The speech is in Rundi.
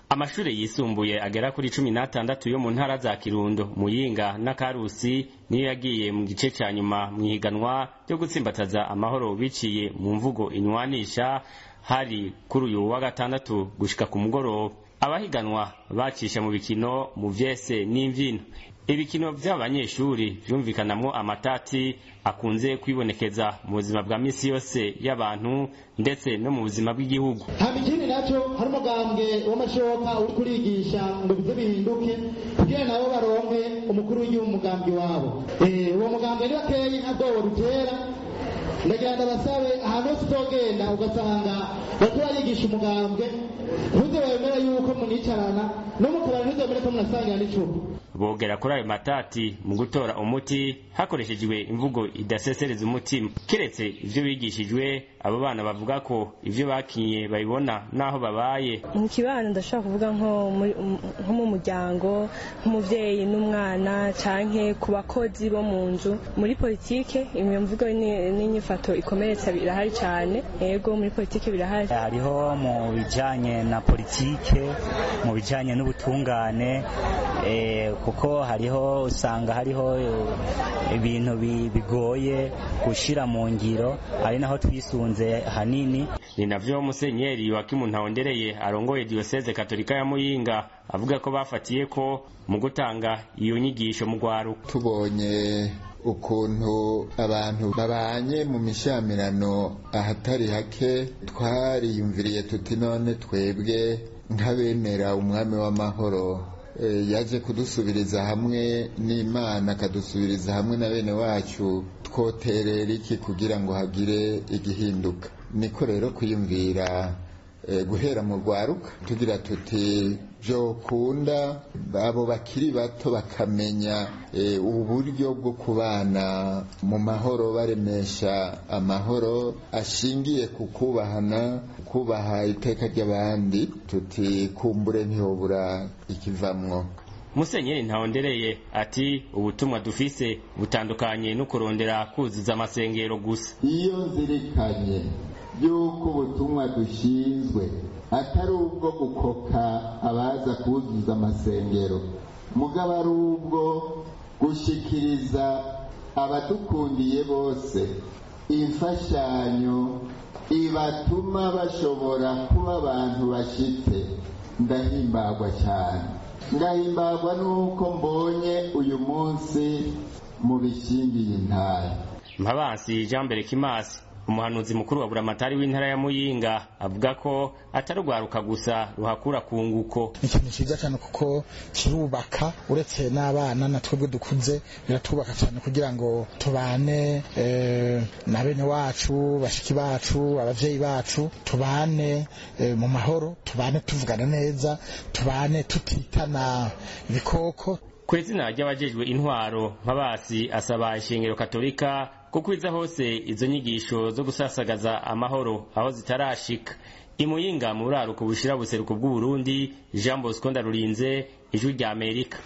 amashure yisumbuye agera kuri cumi n'atandatu yo mu ntara za kirundo muyinga na karusi niyo yagiye mu gice ca nyuma mw'ihiganwa ryo gutsimbataza amahoro biciye mu mvugo inywanisha hari kuri uyu wa gatandatu gushika ku mugoroba abahiganwa bacisha mu bikino mu vyese n'imvyino ibikino vy'abanyeshuri vyumvikanamwo amatati akunze kwibonekeza mu buzima bwa misi yose y'abantu ndetse no mu buzima bw'igihugu hama ikindi naco hari umugambwe w'amashoka uri kurigisha ngo bize bihinduke kugira nabo baronke umukuru w'igihugu umugambi wabo uwo mugambwe ni bakeyi nka bwobo rutera ndagira ndabasabe ahantu hose uzogenda ugasanga bariko barigisha umugambwe ntuze wemere yuko municarana no mu kabari ntuzemere ko munasangira n'icupa bogera kuri ayo matati mu gutora umuti hakoreshejwe imvugo idasesereza umutima kiretse ivyo bigishijwe abo bana bavuga ko ivyo bakinye babibona naho babaye mu kibano ndashobora kuvuga nko mu muryango nk'umuvyeyi n'umwana canke ku bakozi bo mu nzu muri politike iyo mvugo n'inyifato ikomeretsa birahari cane ego muri politike birahari hariho mu bijanye na politike mu bijanye n'ubutungane kuko hariho usanga hariho ibintu bigoye gushira mu ngiro ari naho twisunze hanini ni navyo musenyeri wakimu ntawondereye arongoye diyoseze katolika ya muyinga avuga ko bafatiye ko mu gutanga iyo nyigisho mu rwaruka tubonye ukuntu abantu babanye mu mishyamirano ahatari hake twariyumviriye tuti none twebwe nk'abemera umwami w'amahoro yaje kudusubiriza hamwe n'imana akadusubiriza hamwe na bene wacu twoterera iki kugira ngo hagire igihinduka niko rero kwiyumvira guhera mu rwaruka tugira tuti byokunda abo bakiri bato bakamenya uburyo bwo kubana mu mahoro baremesha amahoro ashingiye ku kubahana kubaha iteka ry'abandi tuti kumbure ntihobura ikivamwo musenyeri ntawondereye ati ubutumwa dufise butandukanye no kurondera kuzuza amasengero gusa iyo nzirikanye yuko ubutumwa dushinzwe atari ubwo gukoka abaza kuzuza amasengero mugabo ari ubwo gushikiriza abadukundiye bose imfashanyo ibatuma bashobora kuba abantu bashitse ndahimbagwa cyane ngahimbagwa nuko mbonye uyu munsi mu bishingiye intara mpabansi jean mbere kimasi umuhanuzi mukuru wa buramatari w'intara ya muyinga avuga ko atari urwaruka gusa ruhakura ku nguko ni ikintu cyiza cyane kuko kirubaka uretse n'abana na twebwe dukuze biratwubaka cyane kugira ngo tubane na bene wacu bashiki bacu abavyeyi bacu tubane mu mahoro tubane tuvugana neza tubane tutitana ibikoko ku izina ry'abajejwe intwaro mpabasi asaba ishengero katolika kukwiza hose izo nyigisho zo gusasagaza amahoro aho zitarashika imuyinga mu buraruko bushira buseruko bw'uburundi jean bosco ndarurinze ijwi rya amerika